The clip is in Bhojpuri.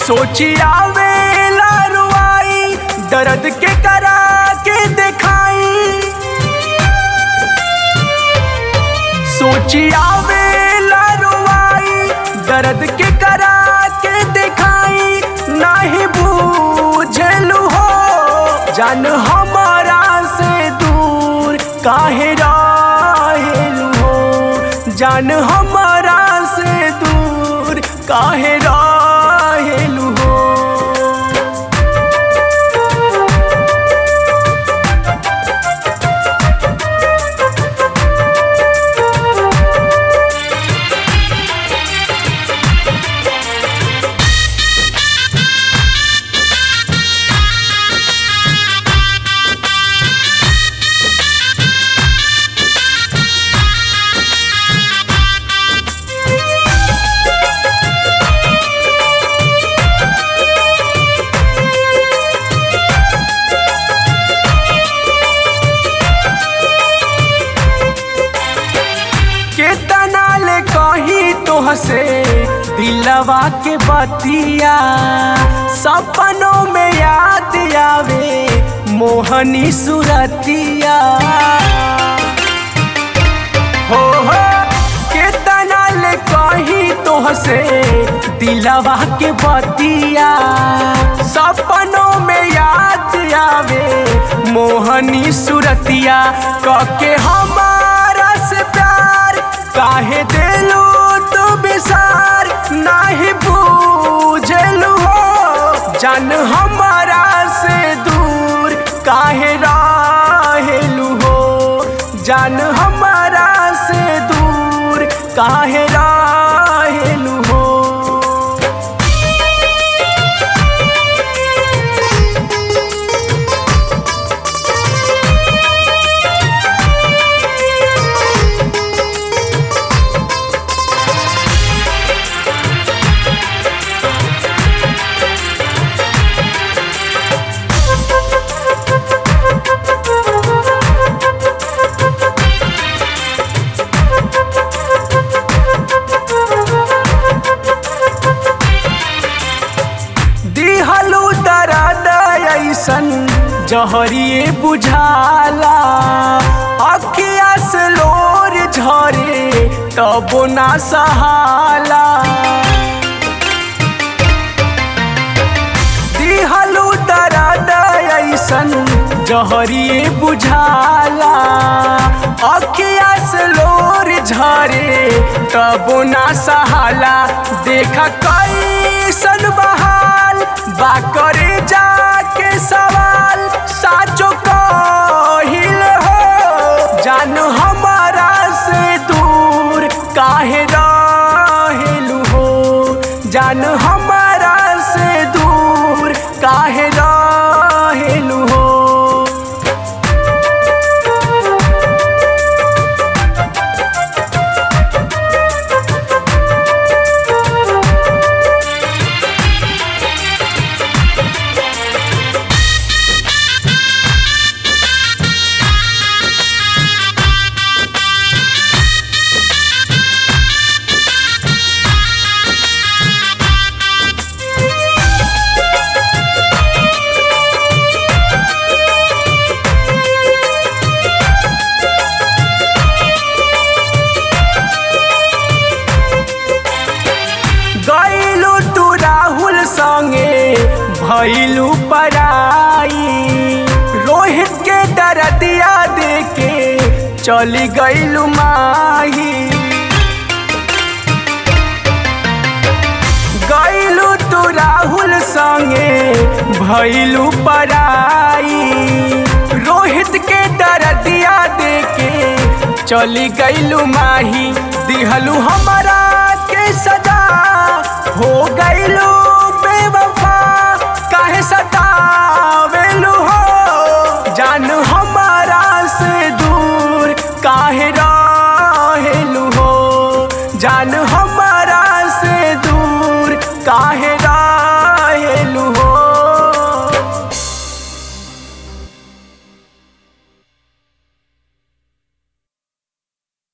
सोची आवेला रुआई दर्द के करा के दिखाई सोची आवेला रुआई दर्द के करा के दिखाई नहीं बूझलू हो जान हमारा से दूर काहे रहेलू हो जान हमारा से दूर काहे रहेलू हो केतना ले कही तोहसे दिलवा के बतिया सपनों में याद आवे मोहनी सुरतिया हो हो केतना ले कही तोहसे दिलवा के बतिया सपनों में याद आवे मोहनी सुरतिया कके हमारा से प्यार काहे दिलू तू बिसार नाही बूझलू हो जान हमारा से दूर काहे रहेलू हो जान हमारा से दूर काहे रहेलू हो दिहलू दर्द ऐसन जहरिए बुझाला अखिया से लोर झरे तबो ना सहाला दिहलू दर्द ऐसन जहरिए बुझाला अखिया से लोर झरे तबो ना सहाला देखा कैसन बहाल बा करे जाके सवाल साचो कहिल हो जान हमारा से दूर काहे रहेलू हो जान हमारा से दूर काहे रहेलू हो गईलू तू राहुल संगे भैलू पराई रोहित के दरदिया देके चली गईलू माही गईलू तू राहुल संगे भैलू पराई रोहित के दरदिया देके चली गईलू माही दिहलू हमारा के सजा हो गईलू बेवफा काहे सतावेलू हो जान हमारा से दूर काहे रहेलू हो जान हमारा से दूर काहे